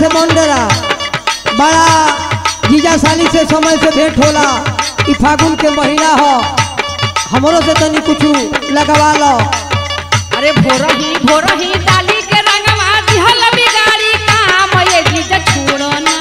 से मंडेरा बड़ा जीजा साली से समय से भेंट होला ई फागुन के महीना हो हमरो से तनी कुछ लगवा लो अरे भोरही भोरही डाली के रंगवा दिहल बिगाड़ी काम ये जीजा छोड़ो ना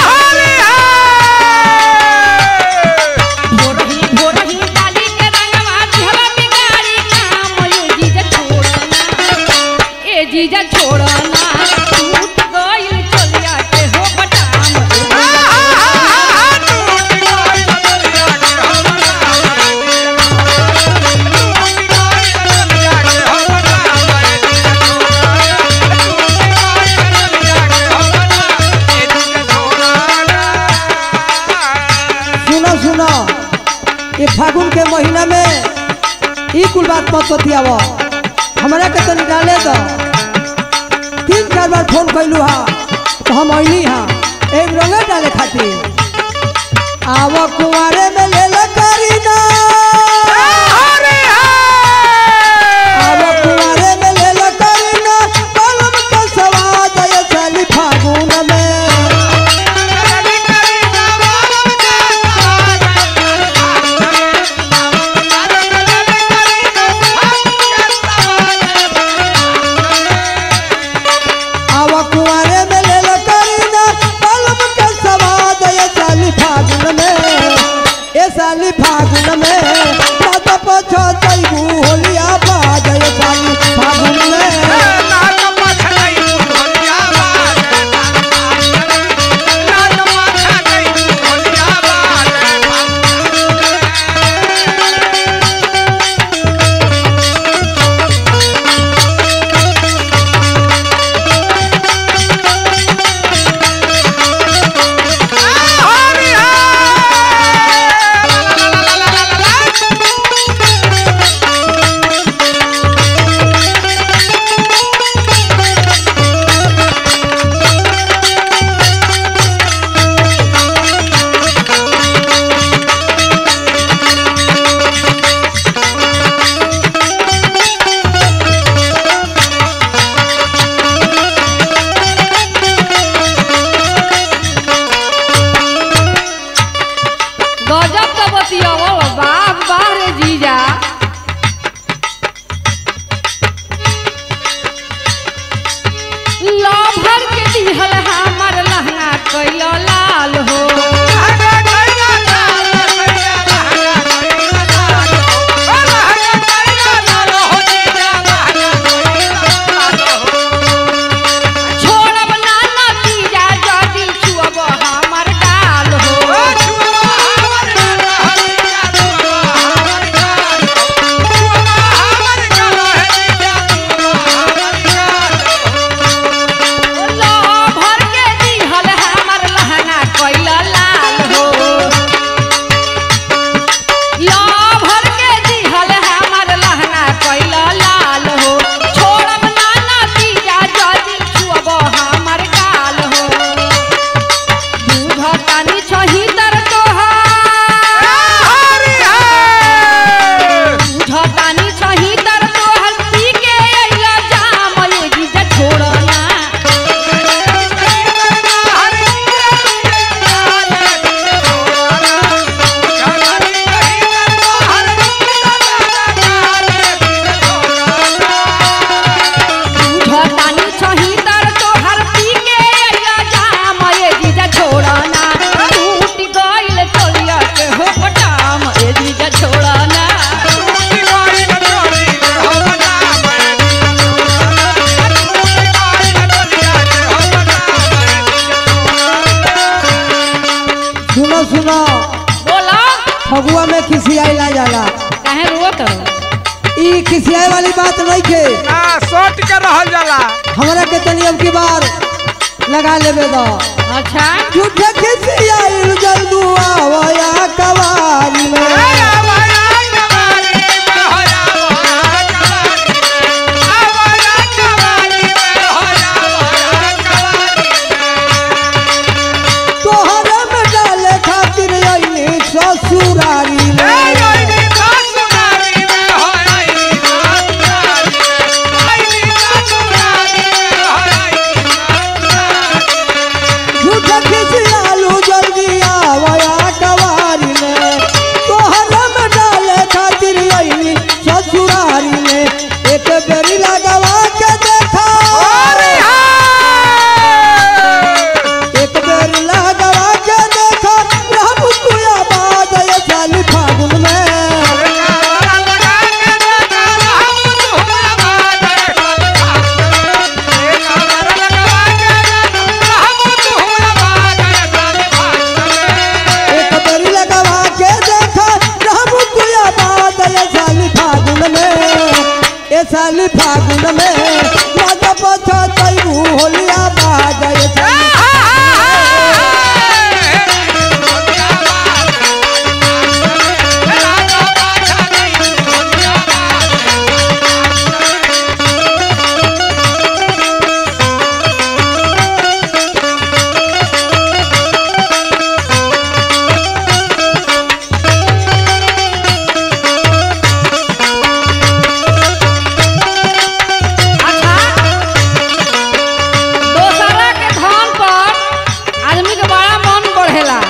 भोरही भोरही डाली के रंगवा दिहल बिगाड़ी काम ये जीजा छोड़ो ना ए जीजा छोड़ो ना टूट गइल चलिया के हो बटाम ए जीजा सुनो सुनो ये फागुन के महीना में ई कुल बात मत बतियाव हमरा के तनी डाले दो तीन चार बार फोन कैलू हा तो हम अइनी हा एक रंगे डाले खातिर आव कुंवारे में ले ले करी ना आव कुंवारे में ले ले करी ना कलम के सवाद ये चली फागुन में आव कुंवारे में ले ले करीना कलम के सवाद ये साली फागुन में ये साली फागुन में मत पछो तैबू होलिया बाज ये साली फागुन में गजब तो बतियावो बाप बारे जीजा लभर के दिहल हमर लहंगा कैलो लाल हो छोड़ब ना नतीजा जदी छुअब हमर डाल हो लभर के दिहल हमर लहंगा कैलो लाल हो लभर के दिहल हमर लहंगा कैलो लाल हो छोड़ब ना नतीजा जदी छुअब हमर गाल हो बुझतानी छही तर तोहार बुझतानी छही तर तोहर पी के अइला जाम ये जीजा छोड़ना बुझतानी छही तर तोहर पी के अइला जाम ये जीजा छोड़ना टूट गइल तोलिया के हो पटाम ये जीजा छोड़ना सुनो सुनो बोला फगुआ में खिसियाई ला जाला काहे रोत ई खिसियाई वाली बात नहीं के सोट के रहल जाला हमरा के तनी अब की बार लगा लेबे दो अच्छा झूठे खिसियाई जल्दू आवया कवारी में तोहरे में डाले खातिर अइनी ससुरारी में Hey, साली फागुन में मजा पछा तैबू होलिया बाजा ये साली अच्छा दोसरा के धन पर आदमी के बड़ा मन बढ़ेला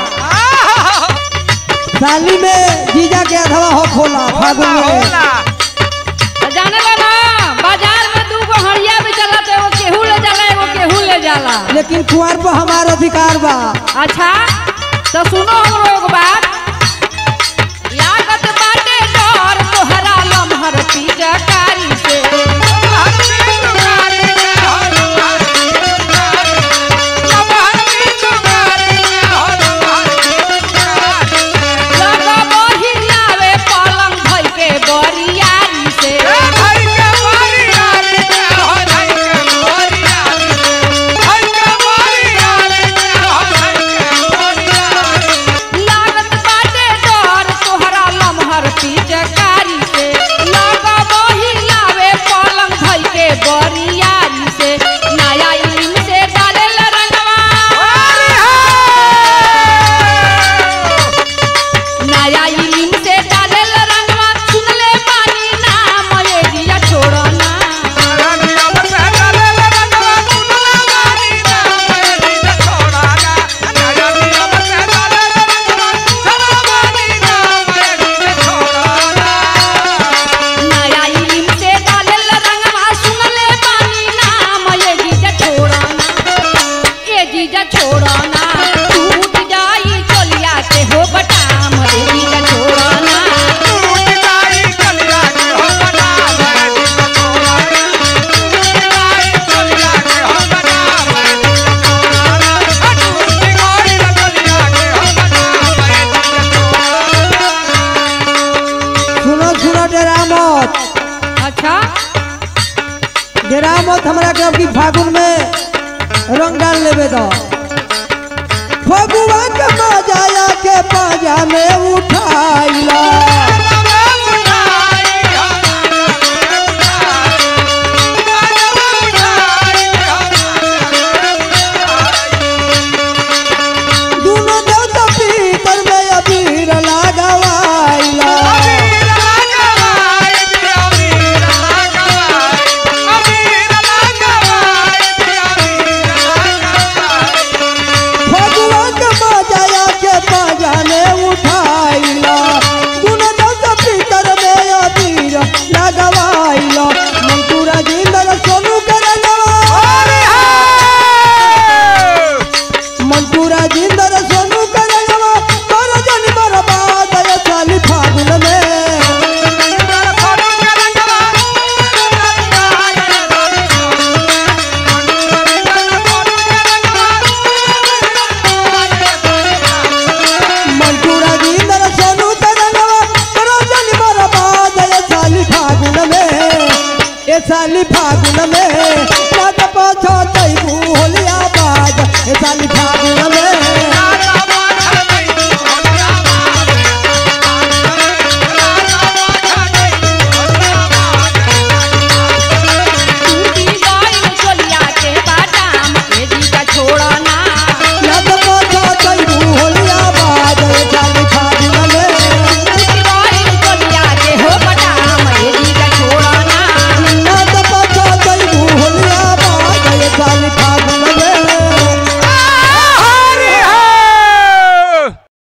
साली में जीजा के अधवा हो खोला फागुन में तो जाने ला ना बाजार में दू गो हड़िया भी चला तो एगो केहू ले जाला एगो केहू ले जाला लेकिन कुंवर पर हमार अधिकार बा अच्छा तो सुनो हमरो एगो बात लागत बाटे डर तोहरा लमहर पिचकारी से लगबो हिलावे पलंग धइ के बरियारी से लागत बाटे डर तोहरा लमहर पिचकारी से लगबो हिलावे पलंग धइ के बरियारी से नया इल्म से डालेल रंगवा नया इल्म से डालेल रंगवा सुनले पानी नाम ये जिया छोड़ना नया इल्म से डालेल रंगवा सुनले पानी नाम ये जीजा छोड़ना ये जीजा छोड़ना टूट जाई चलिया के हो बटाम ये जीजा छोड़ना सुनो सुनो डेरा मत अच्छा डेरा मत हमरा के अबकी फागुन में रंग डाल लेबे दो फगुआ के मजाया के पाजा में उठाइला दुनो देवता पीतर में अबीर लगावाइला फगुआ के मजाया के पाजा में उठाइला दुनो देवता पीतर में अबीर लगावाइला मंतूरा जिंदर सोनू के रंगवा मंटूरा जिंदर सोनू करगवा कर जन बर्बाद ये साली फागुन में मंटूरा जिंदर सोनू करगवा कर जन बर्बाद ये साली फागुन में ये साली फागुन में